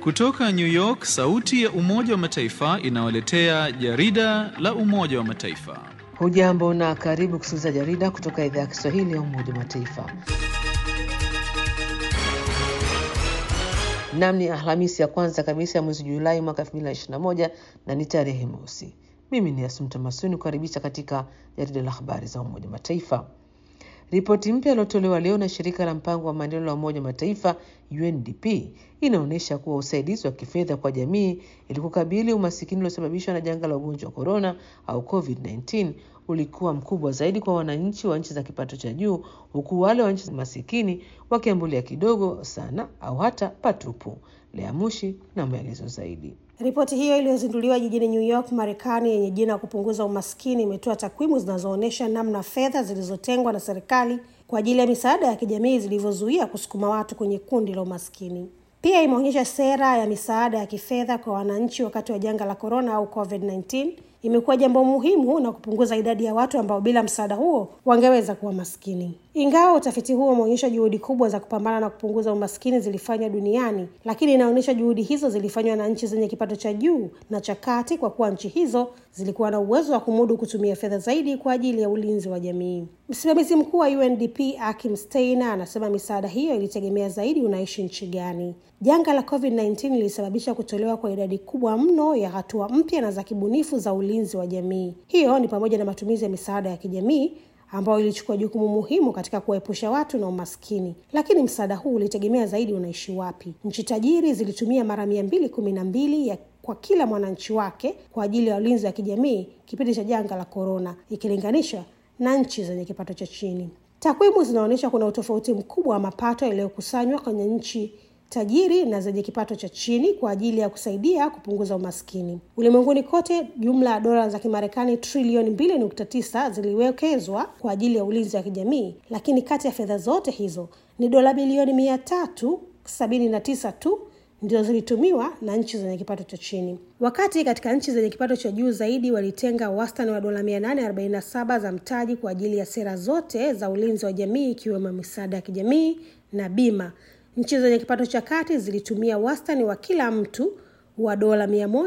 Kutoka New York, sauti ya Umoja wa Mataifa inawaletea jarida la Umoja wa Mataifa. Hujambo na karibu kusikiliza jarida kutoka idhaa ya Kiswahili ya Umoja wa Mataifa. Nam ni Alhamisi ya kwanza kabisa ya mwezi Julai mwaka 2021 na ni tarehe mosi. Mimi ni Asumta Masuni kukaribisha katika jarida la habari za Umoja wa Mataifa. Ripoti mpya iliyotolewa leo na shirika la mpango wa maendeleo la Umoja wa Mataifa UNDP inaonyesha kuwa usaidizi wa kifedha kwa jamii ili kukabili umasikini uliosababishwa na janga la ugonjwa wa korona au COVID-19 ulikuwa mkubwa zaidi kwa wananchi wa nchi za kipato cha juu, huku wale wa nchi masikini wakiambulia kidogo sana au hata patupu. Lea Mushi na maelezo zaidi. Ripoti hiyo iliyozinduliwa jijini New York, Marekani, yenye jina ya kupunguza umaskini imetoa takwimu zinazoonyesha namna fedha zilizotengwa na serikali kwa ajili ya misaada ya kijamii zilivyozuia kusukuma watu kwenye kundi la umaskini. Pia imeonyesha sera ya misaada ya kifedha kwa wananchi wakati wa janga la korona au COVID-19 imekuwa jambo muhimu na kupunguza idadi ya watu ambao bila msaada huo wangeweza kuwa maskini. Ingawa utafiti huo umeonyesha juhudi kubwa za kupambana na kupunguza umaskini zilifanywa duniani, lakini inaonyesha juhudi hizo zilifanywa na nchi zenye kipato cha juu na cha kati, kwa kuwa nchi hizo zilikuwa na uwezo wa kumudu kutumia fedha zaidi kwa ajili ya ulinzi wa jamii. Msimamizi mkuu wa UNDP Akim Steiner anasema misaada hiyo ilitegemea zaidi unaishi nchi gani. Janga la COVID-19 lilisababisha kutolewa kwa idadi kubwa mno ya hatua mpya na za kibunifu za ulinzi wa jamii. Hiyo ni pamoja na matumizi ya misaada ya kijamii ambayo ilichukua jukumu muhimu katika kuwaepusha watu na umaskini. Lakini msaada huu ulitegemea zaidi unaishi wapi. Nchi tajiri zilitumia mara mia mbili kumi na mbili ya kwa kila mwananchi wake kwa ajili ya ulinzi wa kijamii kipindi cha janga la korona ikilinganishwa na nchi zenye kipato cha chini. Takwimu zinaonyesha kuna utofauti mkubwa wa mapato yaliyokusanywa kwenye nchi tajiri na zenye kipato cha chini kwa ajili ya kusaidia kupunguza umaskini ulimwenguni kote. Jumla ya dola za Kimarekani trilioni mbili nukta tisa ziliwekezwa kwa ajili ya ulinzi wa kijamii, lakini kati ya fedha zote hizo ni dola bilioni mia tatu sabini na tisa tu ndio zilitumiwa na nchi zenye kipato cha chini, wakati katika nchi zenye kipato cha juu zaidi walitenga wastani wa dola 847 za mtaji kwa ajili ya sera zote za ulinzi wa jamii ikiwemo misaada ya kijamii na bima. Nchi zenye kipato cha kati zilitumia wastani wa kila mtu wa dola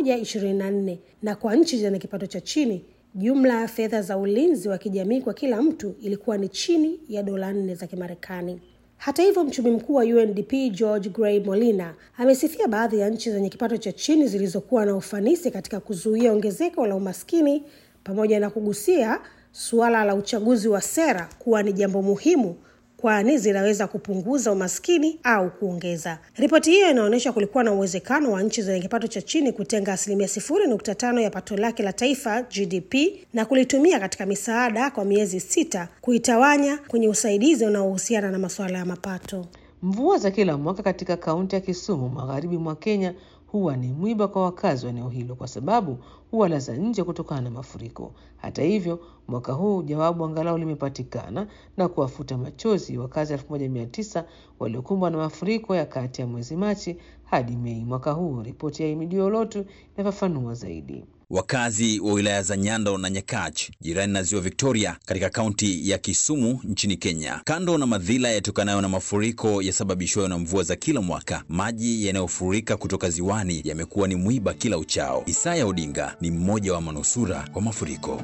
124 na kwa nchi zenye kipato cha chini jumla ya fedha za ulinzi wa kijamii kwa kila mtu ilikuwa ni chini ya dola nne za Kimarekani. Hata hivyo, mchumi mkuu wa UNDP George Gray Molina amesifia baadhi ya nchi zenye kipato cha chini zilizokuwa na ufanisi katika kuzuia ongezeko la umaskini pamoja na kugusia suala la uchaguzi wa sera kuwa ni jambo muhimu kwani zinaweza kupunguza umaskini au kuongeza. Ripoti hiyo inaonyesha kulikuwa na uwezekano wa nchi zenye kipato cha chini kutenga asilimia sifuri nukta tano ya pato lake la taifa GDP na kulitumia katika misaada kwa miezi sita, kuitawanya kwenye usaidizi unaohusiana na masuala ya mapato. Mvua za kila mwaka katika kaunti ya Kisumu magharibi mwa Kenya huwa ni mwiba kwa wakazi wa eneo hilo kwa sababu huwalaza nje kutokana na mafuriko. Hata hivyo, mwaka huu jawabu angalau limepatikana na kuwafuta machozi wakazi elfu moja mia tisa waliokumbwa na mafuriko ya kati ya mwezi Machi hadi Mei mwaka huu. Ripoti ya Imidio Lotu inafafanua zaidi. Wakazi wa wilaya za Nyando na Nyakach jirani na ziwa Victoria katika kaunti ya Kisumu nchini Kenya, kando na madhila yatokanayo na mafuriko yasababishwayo na mvua za kila mwaka, maji yanayofurika kutoka ziwani yamekuwa ni mwiba kila uchao. Isaya Odinga ni mmoja wa manusura wa mafuriko.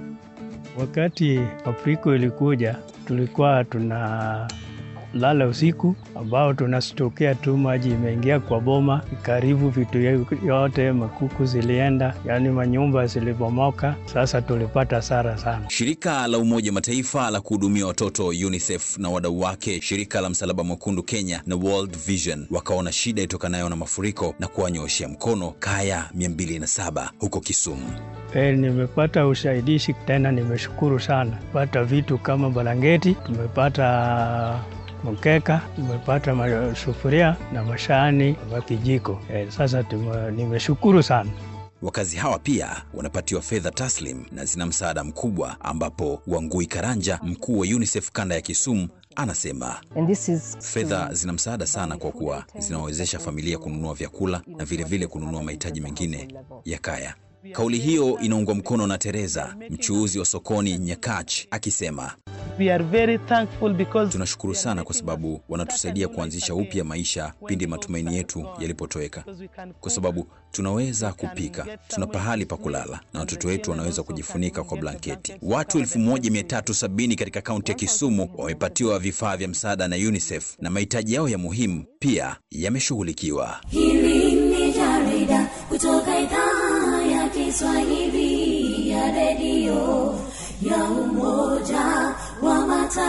Wakati mafuriko ilikuja, tulikuwa tuna lala usiku ambao tunastokea tu maji imeingia kwa boma, karibu vitu yote, makuku zilienda, yaani manyumba zilibomoka. Sasa tulipata hasara sana. Shirika la Umoja Mataifa la kuhudumia watoto UNICEF na wadau wake, shirika la Msalaba Mwekundu Kenya na World Vision wakaona shida itokanayo na mafuriko na kuwanyooshea mkono kaya 207 huko Kisumu. E, nimepata usaidishi tena, nimeshukuru sana. Pata vitu kama balangeti, tumepata mkeka, tumepata masufuria na mashani na kijiko. E, sasa tume, nimeshukuru sana. Wakazi hawa pia wanapatiwa fedha taslim na zina msaada mkubwa, ambapo Wangui Karanja, mkuu wa UNICEF kanda ya Kisumu, anasema fedha zina msaada sana kwa kuwa zinawezesha familia kununua vyakula na vilevile vile kununua mahitaji mengine ya kaya. Kauli hiyo inaungwa mkono na Teresa, mchuuzi wa sokoni Nyakach, akisema We are very thankful because Tunashukuru sana kwa sababu wanatusaidia kuanzisha upya maisha pindi matumaini yetu yalipotoweka, kwa sababu tunaweza kupika, tuna pahali pa kulala na watoto wetu wanaweza kujifunika kwa blanketi. Watu 1370 katika kaunti ya Kisumu wamepatiwa vifaa vya msaada na UNICEF na mahitaji yao ya muhimu pia yameshughulikiwa. Hili ni jarida kutoka idhaa ya Kiswahili ya redio ya Umoja wa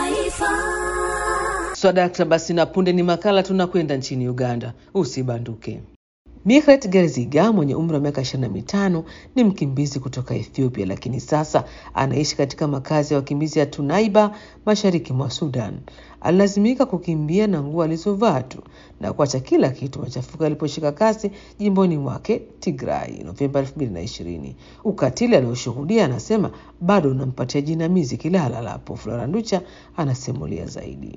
Mataifa. Swadakta, basi na punde ni makala tunakwenda nchini Uganda. Usibanduke. Mikret Gerziga mwenye umri wa miaka 25 ni mkimbizi kutoka Ethiopia, lakini sasa anaishi katika makazi ya wakimbizi ya Tunaiba mashariki mwa Sudan. Alilazimika kukimbia na nguo alizovaa tu na kuacha kila kitu machafuko yaliposhika kasi jimboni mwake Tigray Novemba 2020. Ukatili alioshuhudia anasema bado unampatia jinamizi kila halalapo. Flora Nducha anasimulia zaidi.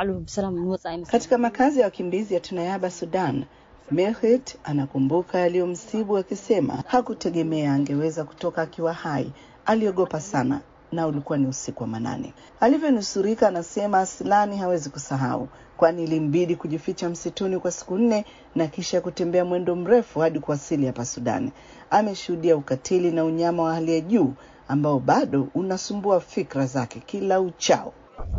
Katika makazi ya wakimbizi ya Tunayaba, Sudan, Mehmet anakumbuka yaliyomsibu akisema hakutegemea angeweza kutoka akiwa hai. Aliogopa sana na ulikuwa ni usiku wa manane. Alivyonusurika anasema Aslani hawezi kusahau, kwani ilimbidi kujificha msituni kwa siku nne na kisha kutembea mwendo mrefu hadi kuwasili hapa Sudani. Ameshuhudia ukatili na unyama wa hali ya juu ambao bado unasumbua fikra zake kila uchao.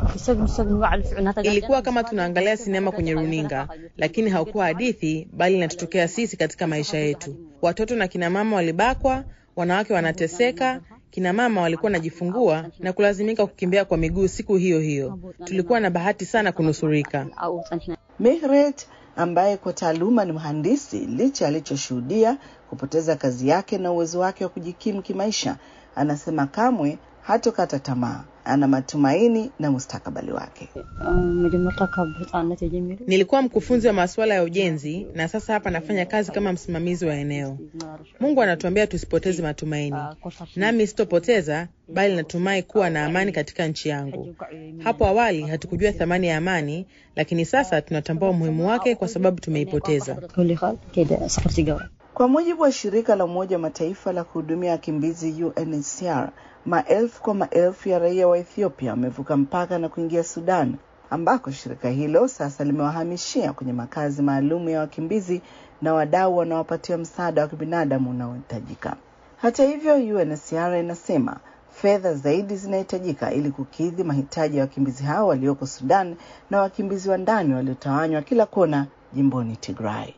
Ilikuwa kama tunaangalia sinema kwenye runinga, lakini haukuwa hadithi, bali inatutokea sisi katika maisha yetu. Watoto na kina mama walibakwa, wanawake wanateseka, kina mama walikuwa wanajifungua na kulazimika kukimbia kwa miguu siku hiyo hiyo. Tulikuwa na bahati sana kunusurika. Mehret ambaye kwa taaluma ni mhandisi, licha alichoshuhudia kupoteza kazi yake na uwezo wake wa kujikimu kimaisha, anasema kamwe hatokata tamaa. Ana matumaini na mustakabali wake. Nilikuwa mkufunzi wa masuala ya ujenzi na sasa hapa nafanya kazi kama msimamizi wa eneo. Mungu anatuambia tusipoteze matumaini, nami sitopoteza, bali natumai kuwa na amani katika nchi yangu. Hapo awali hatukujua thamani ya amani, lakini sasa tunatambua umuhimu wake kwa sababu tumeipoteza. Kwa mujibu wa shirika la Umoja wa Mataifa la kuhudumia wakimbizi UNHCR, maelfu kwa maelfu ya raia wa Ethiopia wamevuka mpaka na kuingia Sudan, ambako shirika hilo sasa limewahamishia kwenye makazi maalum ya wakimbizi na wadau wanaopatia msaada wa kibinadamu unaohitajika. Hata hivyo, UNHCR inasema fedha zaidi zinahitajika ili kukidhi mahitaji ya wakimbizi hao walioko Sudan na wakimbizi wa ndani waliotawanywa kila kona jimboni Tigray.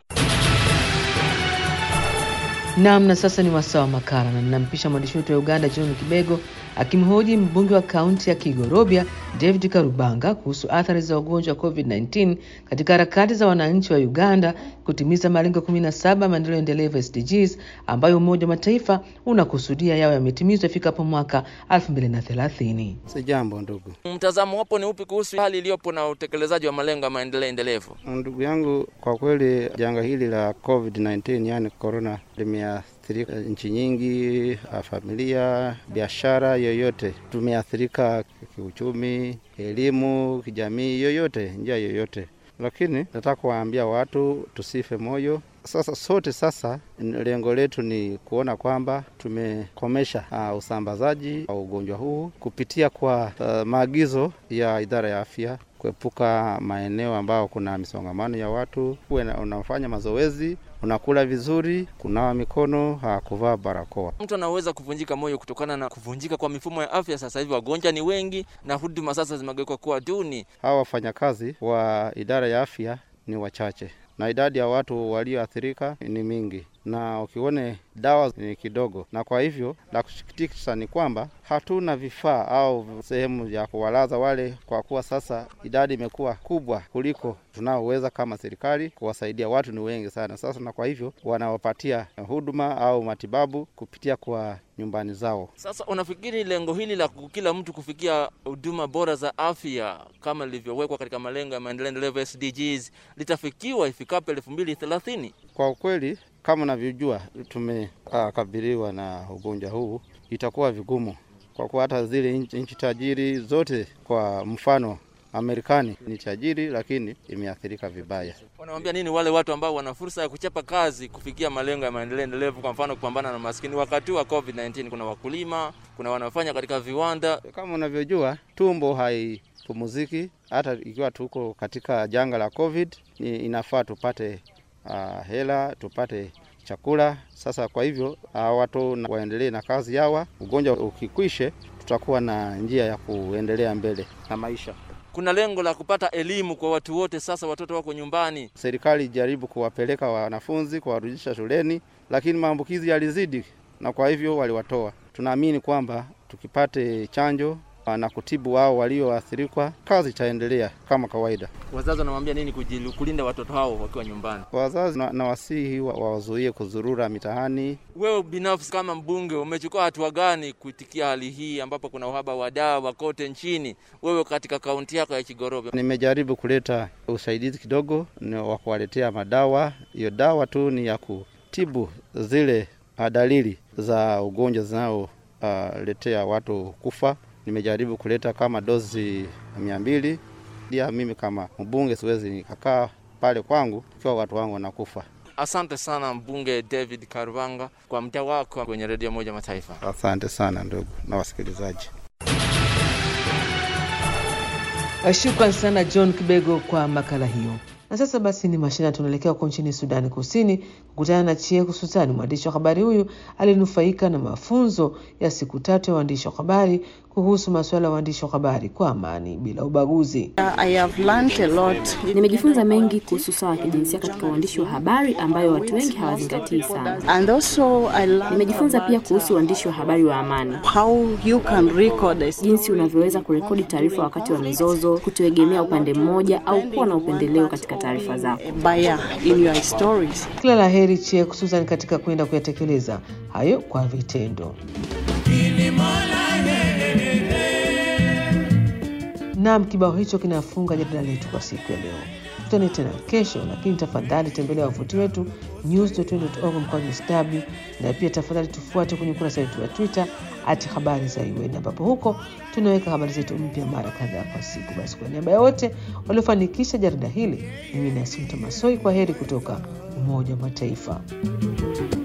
Naam, na sasa ni wasaa wa makala na ninampisha mwandishi wetu wa Uganda John Kibego akimhoji mbunge wa kaunti ya Kigorobia David Karubanga kuhusu athari za ugonjwa wa COVID-19 katika harakati za wananchi wa Uganda kutimiza malengo 17 maendeleo endelevu SDGs ambayo Umoja wa Mataifa unakusudia yawe yametimizwa ifikapo mwaka 2030. Si jambo ndugu. Mtazamo wapo ni upi kuhusu hali iliyopo na utekelezaji wa malengo ya maendeleo endelevu? Ndugu yangu, kwa kweli janga hili la COVID-19 yani corona limeathirika nchi nyingi, familia, biashara yoyote. Tumeathirika kiuchumi, elimu, kijamii, yoyote, njia yoyote. Lakini nataka kuwaambia watu tusife moyo. Sasa sote sasa, lengo letu ni kuona kwamba tumekomesha uh, usambazaji wa ugonjwa huu kupitia kwa uh, maagizo ya idara ya afya kuepuka maeneo ambao kuna misongamano ya watu, uwe unafanya mazoezi, unakula vizuri, kunawa mikono, kuvaa barakoa. Mtu anaweza kuvunjika moyo kutokana na kuvunjika kwa mifumo ya afya. Sasa hivi wagonjwa ni wengi na huduma sasa zimegeuka kuwa duni. Hawa wafanyakazi wa idara ya afya ni wachache na idadi ya watu walioathirika ni mingi, na ukione dawa ni kidogo, na kwa hivyo la kusikitisha ni kwamba hatuna vifaa au sehemu ya kuwalaza wale, kwa kuwa sasa idadi imekuwa kubwa kuliko tunaoweza kama serikali kuwasaidia. Watu ni wengi sana sasa, na kwa hivyo wanawapatia huduma au matibabu kupitia kwa nyumbani zao. Sasa unafikiri lengo hili la kila mtu kufikia huduma bora za afya kama lilivyowekwa katika malengo ya maendeleo endelevu SDGs litafikiwa ifikapo elfu mbili thelathini? Kwa ukweli kama unavyojua tumekabiliwa na ugonjwa huu, itakuwa vigumu kwa kuwa hata zile nchi tajiri zote, kwa mfano Amerikani ni tajiri, lakini imeathirika vibaya. Wanawambia nini wale watu ambao wana fursa ya kuchapa kazi kufikia malengo ya maendeleo endelevu, kwa mfano kupambana na maskini wakati wa COVID-19? Kuna wakulima, kuna wanaofanya katika viwanda. Kama unavyojua, tumbo haipumuziki. Hata ikiwa tuko katika janga la COVID, ni inafaa tupate uh, hela, tupate chakula. Sasa kwa hivyo uh, watu na waendelee na kazi yawa, ugonjwa ukikwishe, tutakuwa na njia ya kuendelea mbele na maisha. Kuna lengo la kupata elimu kwa watu wote. Sasa watoto wako nyumbani, Serikali ijaribu kuwapeleka wanafunzi kuwarudisha shuleni, lakini maambukizi yalizidi, na kwa hivyo waliwatoa. Tunaamini kwamba tukipate chanjo na kutibu wao walioathirikwa, kazi itaendelea kama kawaida. wazazi wanamwambia nini kujilu- kulinda watoto hao wakiwa nyumbani? Wazazi na, na wasihi wa- wawazuie kuzurura mitaani. Wewe binafsi kama mbunge umechukua hatua gani kuitikia hali hii ambapo kuna uhaba wa dawa kote nchini, wewe katika kaunti yako ya Kigorobe? Nimejaribu kuleta usaidizi kidogo ni wa kuwaletea madawa. Hiyo dawa tu ni ya kutibu zile ah, dalili za ugonjwa zinaoletea watu kufa. Nimejaribu kuleta kama dozi mia mbili. Pia mimi kama mbunge siwezi nikakaa pale kwangu ikiwa watu wangu wanakufa. Asante sana mbunge David Karubanga kwa mda wako kwenye redio moja Mataifa. Asante sana ndugu na wasikilizaji. Shukran sana John Kibego kwa makala hiyo. Na sasa basi ni mashina, tunaelekea huko nchini Sudani Kusini kukutana na Chieku Sultani. Mwandishi wa habari huyu alinufaika na mafunzo ya siku tatu ya waandishi wa habari kuhusu masuala ya waandishi wa habari kwa amani bila ubaguzi. I have learned a lot. Nimejifunza mengi kuhusu sawa wa kijinsia katika uandishi wa habari ambayo watu wengi hawazingatii sana. And also I learned Nimejifunza pia about, kuhusu uandishi wa habari wa amani, how you can record a jinsi unavyoweza kurekodi taarifa wakati wa mizozo, kutoegemea upande mmoja au kuwa na upendeleo katika taarifa zako. buyer in your stories. Kila la heri Chieku Sultani katika kwenda kuyatekeleza hayo kwa vitendo. Naam, kibao hicho kinafunga jarida letu kwa siku ya leo. Tutane tena kesho, lakini tafadhali tembelea wavuti wetu news.org mkwaju sw, na pia tafadhali tufuate kwenye ukurasa wetu wa Twitter at habari za UN, ambapo huko tunaweka habari zetu mpya mara kadhaa kwa siku. Basi kwa niaba ya wote waliofanikisha jarida hili, mimi ni Asumta Masoi, kwa heri kutoka Umoja wa Mataifa.